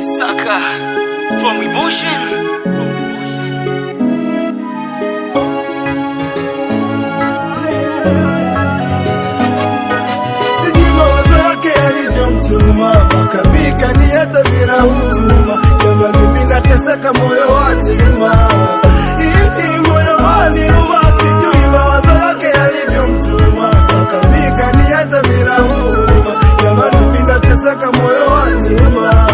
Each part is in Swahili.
Saka from emotion. sijui mawazo yake yalivyomtuma makambika ni hata bila huruma jamani mimi nateseka moyo waniuma Ii, moyo waniuma sijui mawazo yake yalivyomtuma makambika ni hata bila huruma jamani mimi nateseka moyo waniuma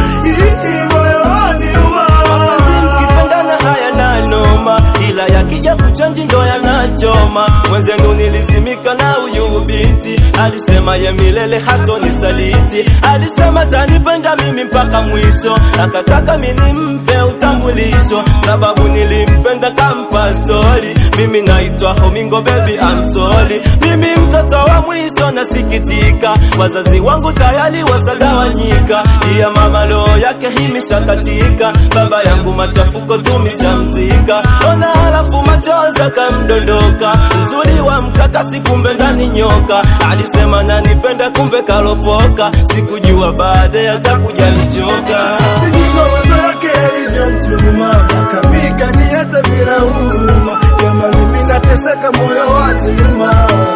Ii, moyo waniuma Mapenzi mkipendana haya na noma, ila yakija kuchanji ndo yanachoma. Mwenzenu nilizimika na huyu binti, alisema ye milele hatonisaliti, alisema tanipenda mimi mpaka mwisho, akataka mimi nimpe utambulisho, sababu nilimpenda kampa stori. Mimi naitwa Homingo baby I'm sorry, mimi mtoto wa mwisho nasikitika, wazazi wangu tayari wasagawanyika, iya mama roho yake imeshakatika, baba yangu machafuko tumeshamzika, ona halafu machozi akamdondoka, uzuri wa mkakasi kumbe ndani nyoka, alisema nanipenda kumbe kalopoka, sikujua baadaye atakuja nichoka. sijui mawazo yake yalivyomtuma makambika ni hata bila huruma jamani mimi nateseka moyo waniuma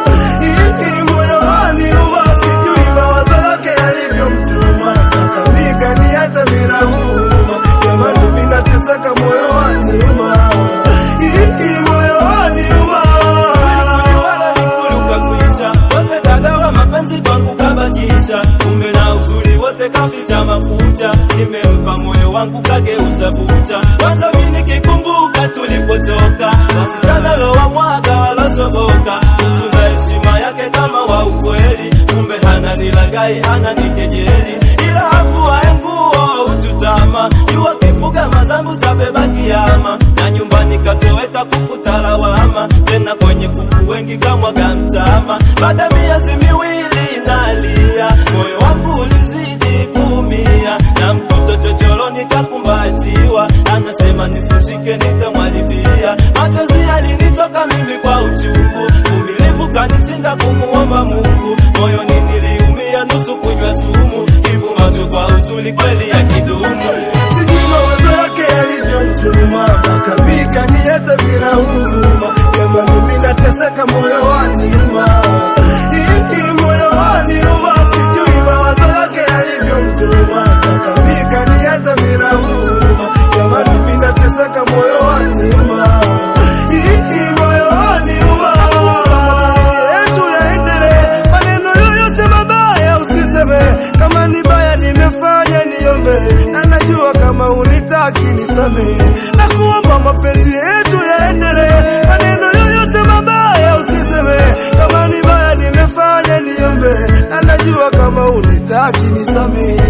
Ii, moyo waniuma sijui mawazo yake yalivyomtuma makambika ni hata bila huruma jamani mimi nateseka moyo waniuma Ii, moyo waniuma wala nikuluka kuisha wote kagawa mapenzi kwangu kabakisha kumbe na uzuri wote kaficha makucha nimempa moyo wangu kageuza bucha kwanza mi nikikumbuka tulipotoka wasichana lowa mwaga walosoboka kutunza heshima yake kama wa ukweli kumbe hana nilagai hana nikejeli ila hakuwae nguo ututama jua kifuga mazambu tabeba kiama na nyumbani katoweka kufuta lawama tena kwenye kuku wengi kamwaga mtama baada ya miezi miwili nalia moyo wangu ulizidi kuumia na mkuto chochoroni kakumbatiwa anasema nisishike nitamwalibia machozi yalinitoka mimi kwa uchungu uvumilivu kanishinda kumuomba mungu moyoni niliumia nusu kunywa sumu hivu macho kwa uzuri kweli ya kidumu sijui mawazo yake yalivyomtuma makambika ni hata bila huruma jamani mimi nateseka moyo waniuma Ii, moyo waniuma sijui mawazo yake yalivyomtuma makambika ni hata bila huruma jamani mimi nateseka moyo waniuma Ii, moyo waniuma yetu yaendelee maneno yoyote mabaya usiseme kama ni baya nimefanya niombe na najua kama unitaki nisamehe na kuomba mapenzi yetu yaendelee maneno yoyote mabaya usiseme kama ni baya nimefanya niombe na najua kama unitaki nisamehe